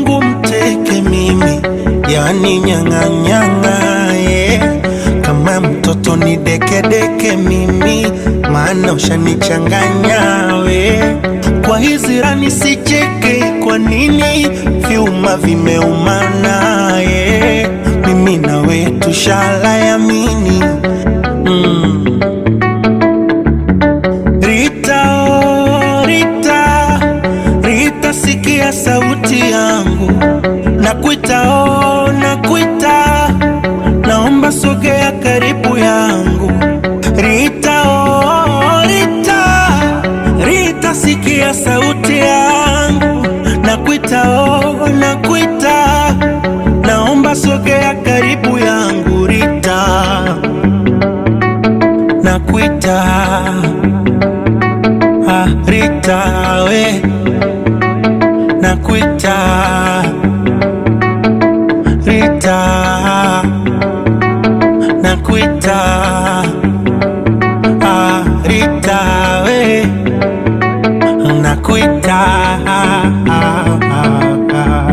wangu mteke mimi, yani nyang'anyang'a yeah. Kama mtoto ni dekedeke mimi, maana ushanichanganya we. Kwa hizi rani sicheke, kwa nini vyuma vimeumana yeah. Mimi nawe tushala yamini mm. Rita, oh, Rita, Rita, sikia sauti yangu, nakuita, oh, nakuita, naomba sogea karibu yangu. Rita, oh, Rita, Rita, sikia sauti yangu, nakuita, oh, nakuita, naomba sogea karibu yangu. Rita, nakuita Ah, Rita we nakuita Rita nakuita ah, Rita we nakuita ah, ah, ah.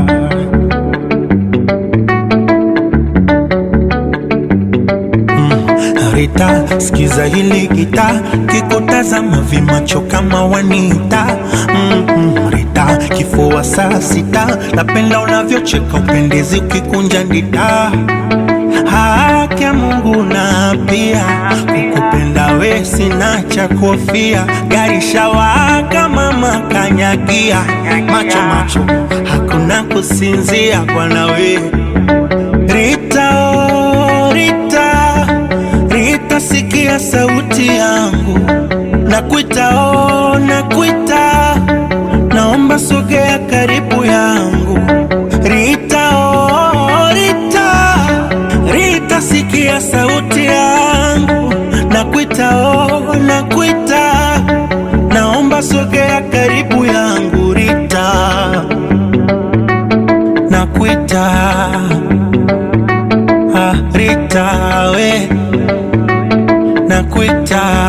Rita, sikiza hili gita, kikutazama vimacho kama wanita. Mm -mm, Rita, kifua saa sita, napenda unavyocheka, upendezi ukikunja ndita. Haki ya Mungu na pia kukupenda we sina cha kofia, gari shawaka mama kanyagia, macho macho hakuna kusinzia bwana we Rita, oh, Rita, Rita, sikia sauti yangu, nakuita, oh, nakuita, naomba sogea karibu yangu. Rita, oh, Rita, Rita, sikia sauti yangu, nakuita, oh, nakuita, naomba sogea karibu yangu. Rita, nakuita Ah, Rita we nakuita